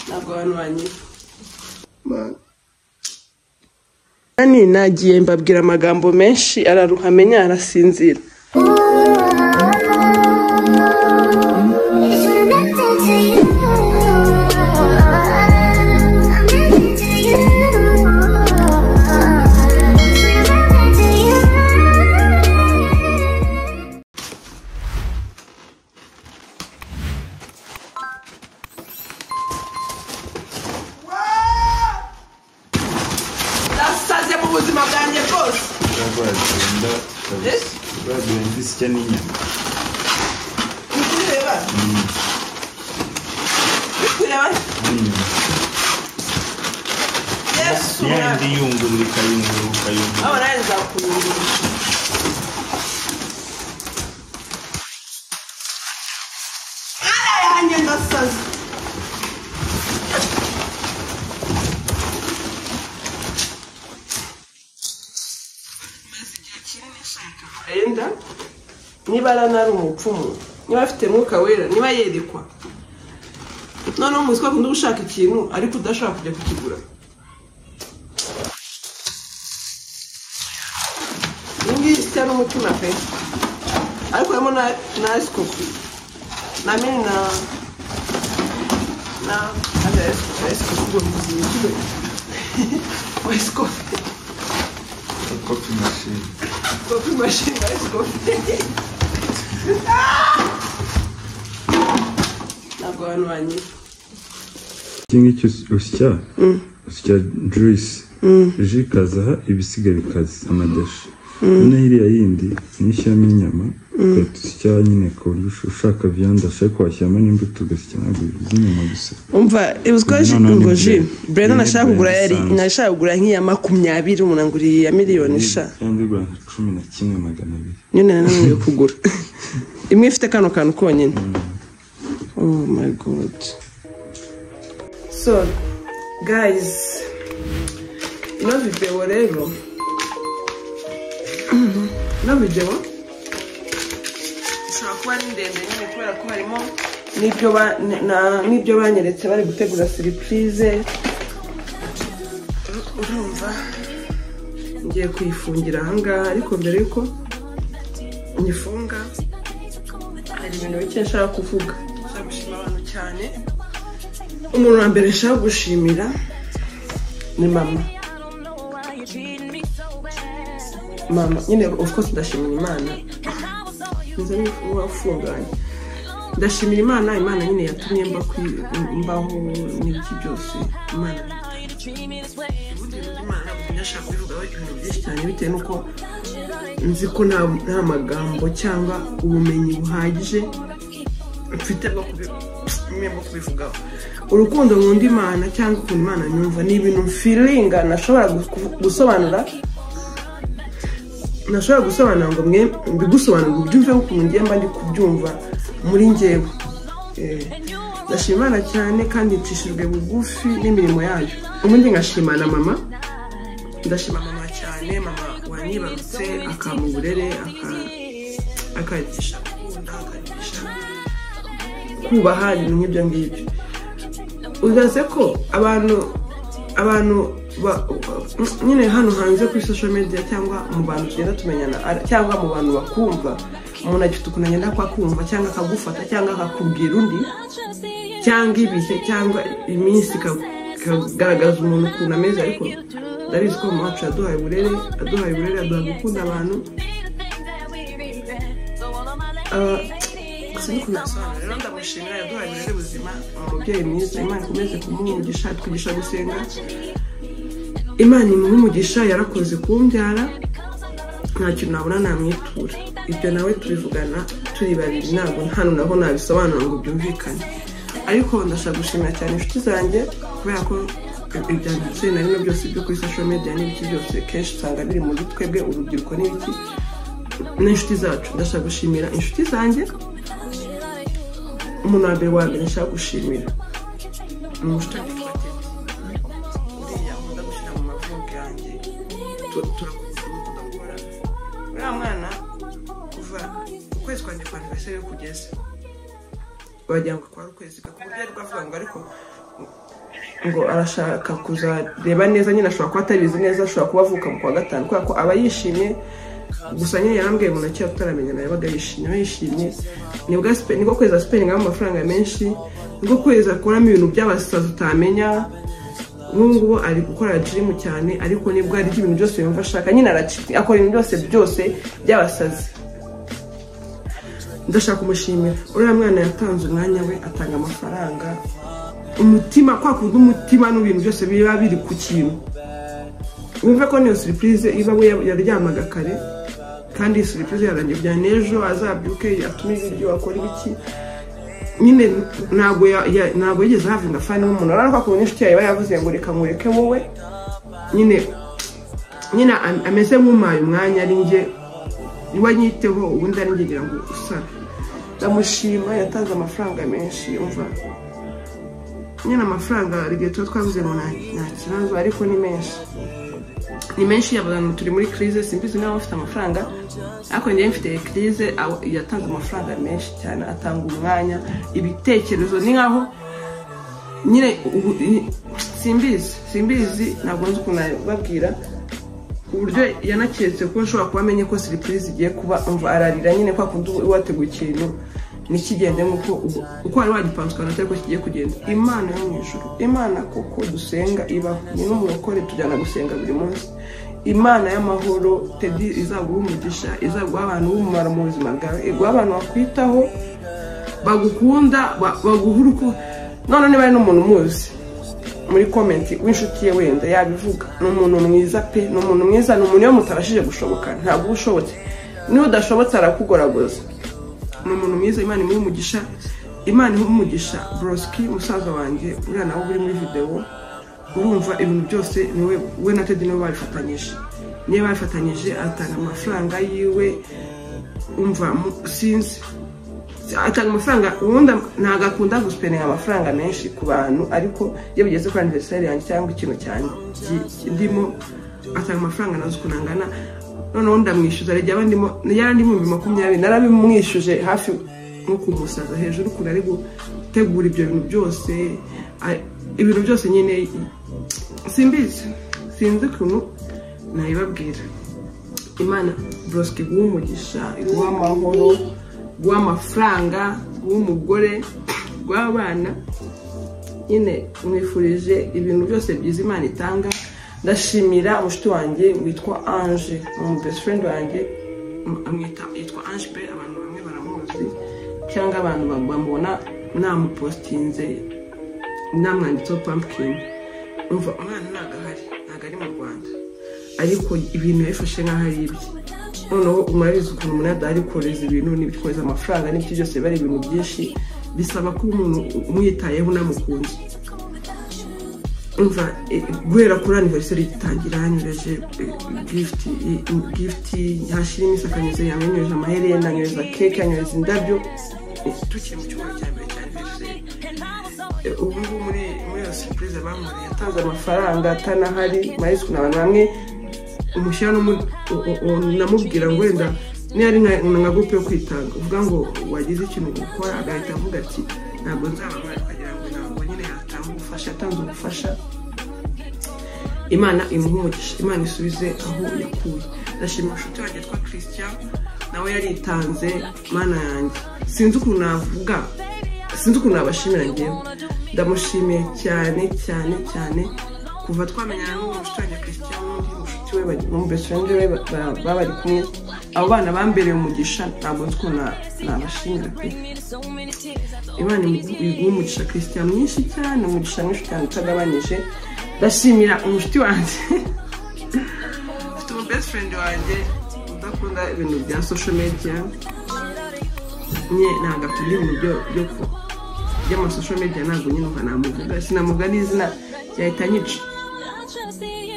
twanywanye nani nagiye mbabwira amagambo menshi araruha amenya arasinzira nasaze mu buzima bwanjye bwose rwagenda Eh? rwagenda isya n'inyama ntikureba ntikureba n'inyama yesu yandi yungurura ikayungurura ukayungurura aho nawe nzakuyungurura mwana yanjye ndasaze ayenda niba aranari umupfumu niba afite mwuka wera niba yerekwa noneho umuzi ko akunda gushaka ikintu ariko udashobora kujya kukigura ngiyi isya n'umutima pe ariko harimo na na ice kopi na mini na na na ice kopi ice kopi ubwo muzima ikigo wa ice kopi kopi mashini kopi mashini na ice kopi ntabwo abantu banyura iki ngiki us- usya usya juice ji ikazaha ibisiga bikaza amadashi noneho iriya yindi ni ishyamo inyama ugahita usya nyine ku buryo ush- ushaka viyande ashaka washyiramo n'imbuto ugasya ntabwo z'inyama gusa umva uziko No, no, ngo ni ji byo. brenda Ni nashaka byo, kugura ni yari bisanzwe. nashaka kugura nk'iya makumyabiri umuntu anguriye iya miliyoni sha kandi igura nka cumi na kimwe magana abiri niyo nari nananiwe kugura imwe ifite kano kantu konyine oh my god so guys ino videwo rero ino videwo ishobora kuba ari ndende nyine kubera ko harimo n'ibyo ba- na- na- n'ibyo banyeretse bari gutegura seripurize urumva ngiye kuyifungira ahangaha ariko mbere y'uko nyifunga hari ibintu bike nshaka kuvuga nshaka gushima abantu cyane umuntu wa mbere nshaka gushimira ni mama mama nyine of course ndashimira imana nza niba ufunganye ndashimira imana imana nyine yatumye mba kwi- mbaho n'ibiki byose imana ubundi buryo imana ntabwo ndashaka kubivugaho ibintu byinshi cyane bitewe n'uko nzi ko nta nta magambo cyangwa ubumenyi buhagije mfite bwo kubi- nyine bwo kubivugaho urukundo nkunda imana cyangwa ukuntu imana nyumva ni ibintu mfiringa nashobora gu- gusobanura nashobora gusobanura ngo mwe mbigusobanura ngo ubyumve nk'ukuntu ngiye mba ndi kubyumva muri ngewe Eh, ndashima imana cyane kandi icishijwe bugufi n'imirimo yayo ubundi ngashima na mama ndashima mama cyane mama wanyibarutse akampa uburere aka- akanyigisha gukunda akanyigisha kubaha ibintu nk'ibyo ngibyo uzaze ko abantu abantu ba- nyine hano hanze kuri social media cyangwa mu bantu tugenda tumenyana ar- cyangwa mu bantu bakumva umuntu agifite ukuntu agenda akumva cyangwa akagufata cyangwa akakubwira undi cyangwa ibihe cyangwa iminsi ika- ikagaragaza umuntu ukuntu ameze ariko ndabizi ko mama wacu yaduhaye uburere aduhaye uburere aduha gukunda abantu Ah, sindi kubisobanura rero ndamushimira yaduhaye uburere buzima ni umubyeyi mwiza imana ikomeze kumuha umugisha twigisha gusenga imana imuha umugisha yarakoze kumbyara nta kintu nabona namwitura ibyo nawe tubivugana turi babiri ntabwo hano naho nabisobanura ngo byumvikane ariko ndashaka gushimira cyane inshuti zanjye kubera ko ibyanditse na bimwe byose byo kuri social media n'ibiki byose kenshi usanga biri muri twebwe urubyiruko n'ibiki n'inshuti zacu ndashaka gushimira inshuti zanjye umuntu wa mbere wa mbere nshaka gushimira ni umushuti wanjye witwa Tete. Uriya nkunda gushyira mu mavugo yanjye Tu- turakunda tugakora uriya mwana kuva ukwezi kwanjye kwa anniversary iyo kugeze wagira ngo kwari ukwezi gusa ku buryo ari bwo avuga ngo ariko ngo arashaka kuzareba neza nyine ashobora kuba atabizi neza ashobora kuba avuka mu kwa gatanu kubera ko aba yishimye gusa nyine yarambwiye mu ntoki tutaramenyana yabaga yishimye aba yishimye nibwo kweza sipeni ngamo amafaranga menshi nibwo kweza akuramo ibintu by'abasaza utamenya ngubu ari gukora jirimu cyane ariko nibwo hari ibintu byose yumva ashaka nyine akora ibintu byose byose by'abasazi ndashaka kumushimira uriya mwana yatanze umwanya we atanga amafaranga umutima kwa kundi umutima n'ibintu byose biba biri ku kintu wumve ko niyo suripurize iba we yaryamaga kare kandi iyi suripurize yarangiye bya n'ejo azabyuke atume ibiryo akora ibiki nyine ntabwo yigeze hafi ngo afane nk'umuntu urabona ko akunda inshuti yawe iba yavuze ngo reka mureke wowe nyine nyine ameze nk'umaye umwanya ari njye niba nyiteho ubundi ari njye ngira ngo usabe ndamushima yatanze amafaranga menshi umva nyine amafaranga hari igihe tuba twavuze ngo nta kibazo ariko ni menshi ni menshi y'abantu turi muri kirize simbizi niba bafite amafaranga ariko njyewe mfite kirize yatanze amafaranga menshi cyane atanga umwanya ibitekerezo ni nkaho nyine simbizi simbizi ntabwo nzi ukuntu babwira uburyo yanaketse kuba nshobora kuba amenye ko siripurize igiye kuba ararira nyine kwa kundi uba wateguye ikintu ntikigende nk'uko uko wari wagipanze ukantu atari ko kigiye kugenda imana yo mu ijoro imana kuko dusenga ibaho ni n'umurokore tujyana gusenga buri munsi imana y'amahoro tedi izaguha umugisha izaguha abantu b'umumaro mu buzima bwawe iguha abantu bakwitaho bagukunda baguha uruko none niba ari n'umuntu umuzi muri komenti w'inshuti ye wenda yabivuga ni umuntu mwiza pe ni umuntu mwiza ni umuntu iyo mutabashije gushoboka ntabwo uba ushobotse niba udashobotse arakugoragoza ni umuntu mwiza imana imuha umugisha imana imuha umugisha borosiki musaza wanjye umwana we uri muri videwo urumva ibintu byose niwe we na tedi niwe babifatanyije niyo babifatanyije atanga amafaranga yiwe umva sinzi atanga amafaranga ubundi ntabwo akunda gusipenera amafaranga menshi ku bantu ariko iyo bigeze kuri aniveriseri yanjye cyangwa ikintu cyanjye ndimo atanga amafaranga nazo ukuntu angana noneho ndamwishyuza rege aba ndimo yarandi ibihumbi makumyabiri narabimwishyuje hafi nko kumusaza hejuru ukuntu ari gutegura ibyo bintu byose ibintu byose nyine simbizi sinzi ukuntu nayibabwira imana borosike guha umugisha guha amahoro guha amafaranga guha umugore guha abana nyine mwifurije ibintu byose byiza imana itanga ndashimira umushuti wanjye witwa anje umu best friend wanjye amwita yitwa anje pe abantu bamwe baramuzi cyangwa abantu bamubona namupositinze namwanditseho pampkin umva umwana ntabwo ahari ntabwo ari mu rwanda ariko ibintu yabifashe nk'aho ari ibye noneho umurabizi ukuntu umuntu adahari kohereza ibintu n'ibikohereza amafaranga n'ibyo byose biba ari ibintu byinshi bisaba ko umuntu umwitayeho unamukunze umva guhera kuri aniveriseri itangira yanyureje gifuti yashyira iminsi akanyuze yamwenyureje amaherena anyureza keke anyureza indabyo tukiri mu cyumweru cya mbere cya aniveriseri ubu ngubu muri iyo sipurize bamuriye yatanze amafaranga atanahari marisike ni abantu bamwe umushyira namubwira ngo wenda niyo ari nka gurupe yo kwitanga uvuga ngo wagize ikintu gukora agahita avuga ati ntabwo nzababara akagira ngo ntabwo nyine yatanga ubufasha yatanze ubufasha imana umugisha imana isubize aho yakuye ndashima inshuti yanjye yitwa christian nawe yaritanze mana yanjye sinzi ukuntu navuga sinzi ukuntu nabashimira ngewe ndamushimiye cyane cyane cyane kuva twamenyana n'uwo mushuti wanjye christian n'undi mushuti we n'umubesirende we baba bari kumwe abo bana bambereye umugisha ntabwo nzi ukuntu nabashimira pe imana iguha umugisha christian mwinshi cyane umugisha mwinshi cyane utagabanyije ndashimira umushuti wanjye mfite umubesirende wanjye udakunda ibintu bya sosho mediya nye ntabwo akunda ibintu byo ku by'amasosho mediya ntabwo nyine ukanamuvuga sinamuvuga n'izina yahita nyica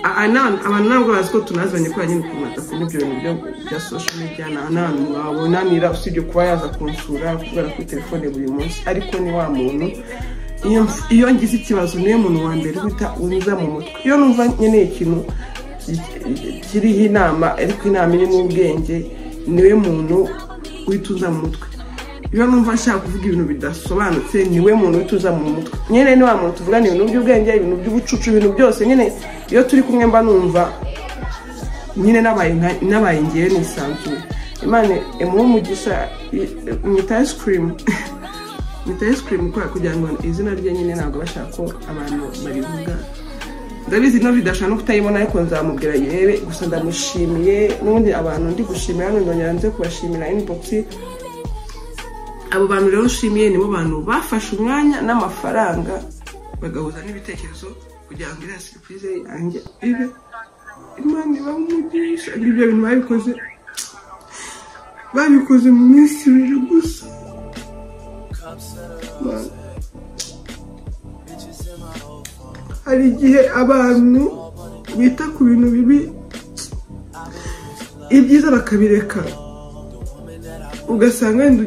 abantu ntabwo bazi ko tunazanye kubera nyine ukuntu adakunda ibyo bintu bya sosho mediya nta n'ahantu wabonanira usibye kuba yaza kunsura kubera kuri telefone buri munsi ariko ni wa muntu iyo ngize ikibazo niwe muntu wa mbere uhita unza mu mutwe iyo numva nkeneye ikintu kiriho inama ariko inama irimo ubwenge niwe muntu uhita uza mu mutwe iyo numva nshaka kuvuga ibintu bidasobanutse niwe muntu wituza mu mutwe nyine ni wa muntu tuvugana ibintu by'ubwenge ibintu by'ubucucu ibintu byose nyine iyo turi kumwe mba numva nyine nabaye ngewe nisanzuye imana emuhe umugisha mwita ice cream mwita ice cream kubera kugira ngo izina rye nyine ntabwo bashaka ko abantu barivuga ndabizi ino bidashobora no kutayibona ariko nzamubwira yewe gusa ndamushimiye n'ubundi abantu ndi gushimira hano ndongera nze kubashimira inibogisi abo bantu rero nshimiye nibo bantu bafashe umwanya n'amafaranga bagahuza n'ibitekerezo kugira ngo iriya serivisi yanjye ibe imana ibamugisha ibyo bintu babikoze babikoze mu minsi ibiri gusa hari igihe abantu bita ku bintu bibi ibyiza bakabireka ugasanga wenda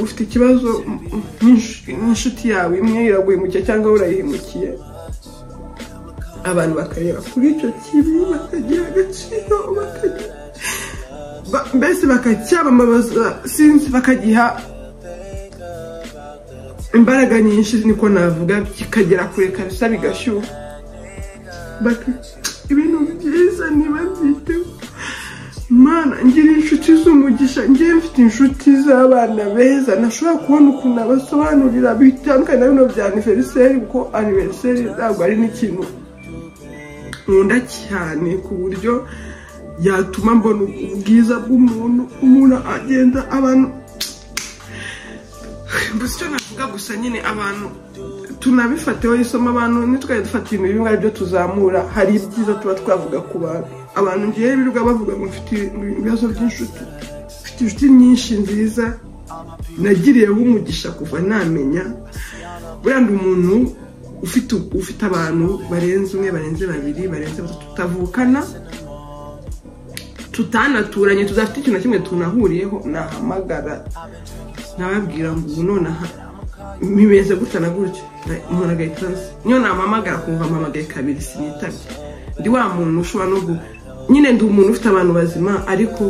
ufite ikibazo n'inshuti yawe imwe iraguhemukiye cyangwa urayihemukiye abantu bakareba kuri icyo kintu bakagira agaciro mbese bakacyamamaza sinzi bakagiha imbaraga nyinshi niko navuga kikagera kure kabisa bigashyuha ibintu byiza niba byiteho mana ngira inshuti z'umugisha ngiye mfite inshuti z'abana beza nashobora kubona ukuntu abasobanurira bitandukanye na bino bya aniveriseri kuko aniveriseri ntabwo ari n'ikintu nkunda cyane ku buryo yatuma mbona ubwiza bw'umuntu umuntu agenda abantu gusa icyo navuga gusa nyine abantu tunabifateho isomo abantu ntitwari dufata ibintu bimwe ari byo tuzamura hari ibyiza tuba twavuga ku bantu abantu ngiye birirwa bavuga ngo mfite ibibazo by'inshuti mfite inshuti nyinshi nziza nagiriyeho umugisha kuva namenya buriya ndi umuntu ufite abantu barenze umwe barenze babiri barenze batatu tutavukana tutanaturanye tudafite ikintu na kimwe tunahuriyeho nahamagara nababwira ngo ubu nonaha bimeze gutya na gutya umuntu agahita azi niyo nampamagara kumva mpamagaye kabiri sinitabye ndi wa muntu ushobora no nyine ndi umuntu ufite abantu bazima ariko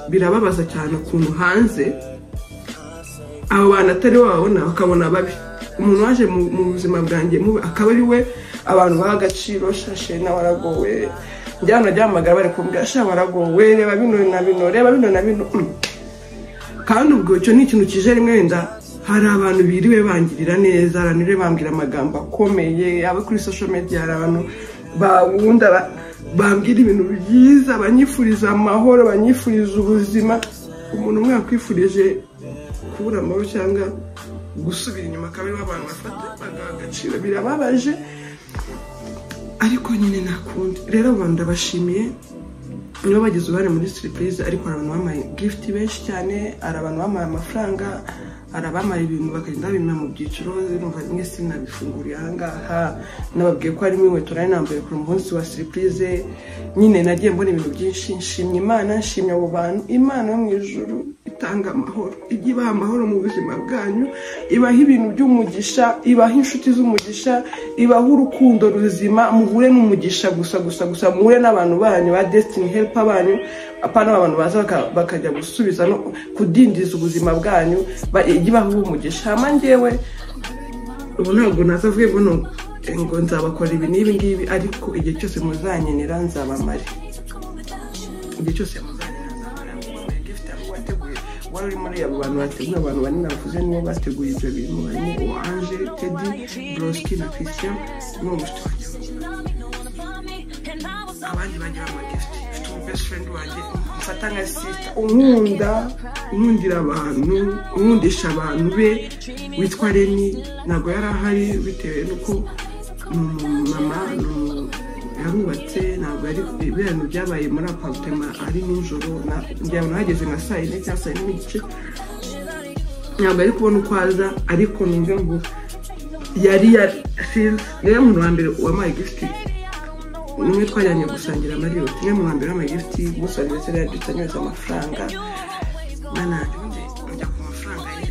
birababaza cyane ukuntu hanze abo bantu atari wababona bakabona babi umuntu waje mu buzima bwanjye mubi akaba ari we abantu baha agaciro shashe n'abaragowe njyana ryamagara bari kumbwira sha waragowe reba bino na bino reba bino na bino kandi ubwo icyo ni ikintu kije rimwe wenda hari abantu biriwe bangirira neza abantu biriwe bambwira amagambo akomeye abo kuri social media hari abantu bawunda bambwira ibintu byiza banyifuriza amahoro banyifuriza ubuzima umuntu umwe yakwifurije kubura amahoro cyangwa gusubira inyuma akaba ariho abantu bafata bagaha agaciro birababaje ariko nyine ntakundi rero abantu ndabashimiye nibo bagize uruhare muri siripurize ariko hari abantu bambaye gifuti benshi cyane hari abantu bambaye amafaranga hari abamara ibintu bakagenda babimena mu byiciro numva rimwe sinabifunguriye ahangaha nababwiye ko harimo inkweto nari nambaye ku munsi wa siripurize nyine nagiye mbona ibintu byinshi nshimye imana nshimye abo bantu imana yo mu ijoro itanga amahoro ijya ibaha amahoro mu buzima bwanyu ibaha ibintu by'umugisha ibaha inshuti z'umugisha ibaha urukundo ruzima muhure n'umugisha gusa gusa gusa muhure n'abantu banyu ba desitini helipa banyu apana abantu baza bakajya gusubiza no kudindiza ubuzima bwanyu ijya ibaha umugisha hama ngewe ubu ntabwo nazavuye ngo ngo nzabakora ibi n'ibi ngibi ariko igihe cyose muzanyenera nzabamare igihe cyose muzanyenera wari uri muri abo bantu bateguye abantu banini bakuze nibo bateguye ibyo bintu harimo uwanje tedi boroski na christian n'uwo mushuti wanjye abandi bagira amagifuti mfite umu best friend wanjye mfata nka sita unkunda unkundira abantu unkundisha abantu be witwa reni ntabwo yari ahari bitewe n'uko ni umumama yarubatse ntabwo ari ibintu byabaye muri aparitema ari nijoro ngira ngo nahageze nka saa yine cyangwa saa yine n'igice ntabwo ari kubona uko aza ariko numve ngo yari yari rero umuntu wa mbere wamaye gifuti umwe twajyanye gusangira mariyoti umwe mu mbere wamaye gifuti gusangira ndetse yanditse anyohereza amafaranga mwana wanjye ujya ku mafaranga ye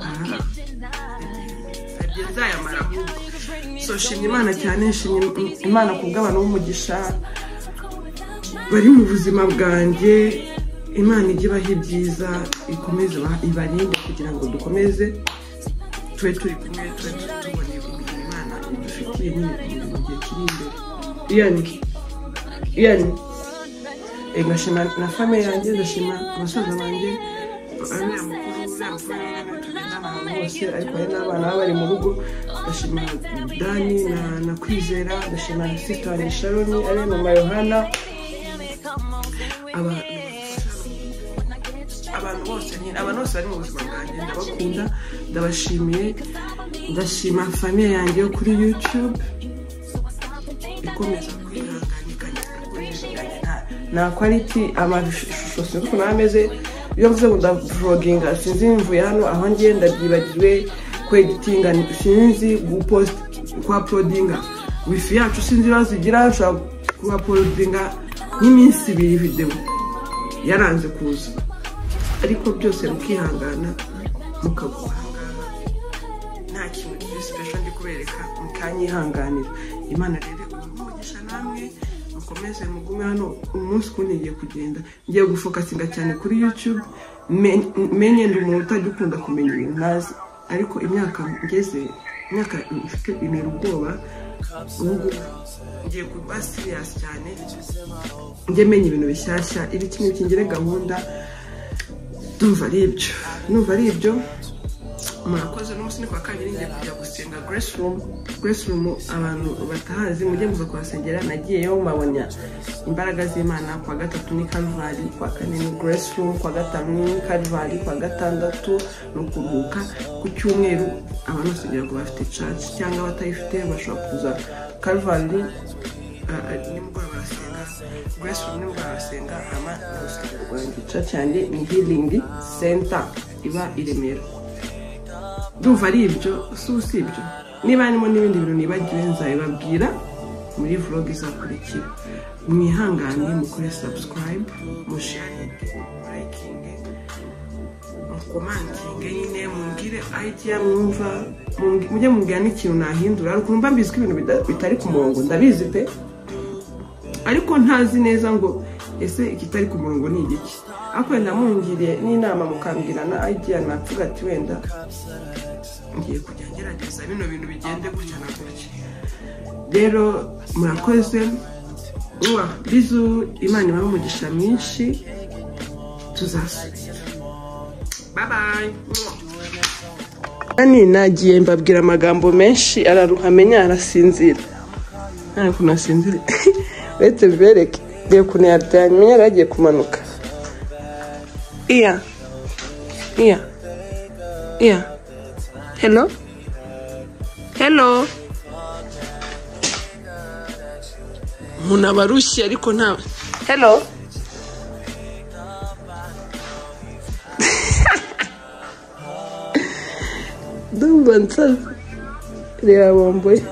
aha yagiye zayamara ahubwo so shimye imana cyane nshimye imana ku bw'abantu b'umugisha bari mu buzima bwanjye imana ijye ibaha ibyiza ikomeze ibarinde kugira ngo dukomeze tube turi kumwe tube tubona imirimo imana idufitiye n'ibintu mu gihe kiri imbere iyani iyani ngashima na fame yanjye ngashima abasaza banjye ariya mukuru uriya mukuru n'abana tugenda ahantu hose ariko hari n'abana baba bari mu rugo ndashima dani na kwizera ndashima na sita wa nisharoni ariya mama yohana abantu bose nyine abantu bose bari mu buzima bwanjye ndabakunda ndabashimiye ndashima famiye yanjye yo kuri yutube ikomeza kwihanganikanya nta kwaliti amashusho sinzi ukuntu aba ameze iyo mvuze ngo ndavoginga sinzi mvuye hano aho ngenda byibagiwe kweditinga sinzi gupost kwa porodinga wifi yacu sinzi ibibazo igira nshobora kuba porodinga nk'iminsi ibiri videwo yaranze kuza ariko byose mukihangana mukaguhangana nta kintu kiri sipesho ndi kubereka mukanyihanganira imana rero umugisha namwe mukomeze mugume hano umunsi kundi ngiye kugenda ngiye gufokasinga cyane kuri yutube menye ndi umuntu utajya ukunda kumenya ibintu ntazi ariko imyaka ngeze imyaka ifite ibintu ubwoba ubu ngiye kuba siriyasi cyane njye menya ibintu bishyashya ibi kimwe kingire gahunda numva ari ibyo numva ari ibyo murakoze n'umunsi ni kwa kabiri ngiye kujya gusenga geresurumu geresurumu abantu batahazi mujye muza kuhasengera nagiyeyo mabona imbaraga z'imana kwa gatatu ni karuvali kwa kane ni geresurumu kwa gatanu ni karuvali kwa gatandatu ni ukuruhuka ku cyumweru abantu bose kugira ngo bafite caci cyangwa abatayifite bashobora kuza karuvali nimugoroba barasenga grace room nimugoroba barasenga ama urusengero rwanjye church yanjye ni healing center iba i remera ndumva ari ibyo si usibyo niba harimo n'ibindi bintu nibagiwe nzabibabwira muri vlog izakurikira mwihangane mukore subscribe musharinge murayikinge mukomantinge nyine mumbwire idea mwumva mujye mumbwira n'ikintu nahindura hari ukuntu mba mbizi ko ibintu bitari ku murongo ndabizi pe ariko ntazi neza ngo ese ikitari ku murongo ni igiki ariko wenda mungiriye n'inama mukambwira na idea navuga ati wenda ngiye kujya ngerageza bino bintu bigende gutya na gutya rero murakoze uwa bizu imana ibahe umugisha mwinshi tuzasubira bye bye nani nagiye mbabwira amagambo menshi araruha amenya arasinzira nta kuntu asinzira uretse bibereke reba ukuntu yaryamye yari agiye kumanuka iya iya iya helo helo umuntu aba arushye ariko ntawe helo ndumva nsaza reba bomboye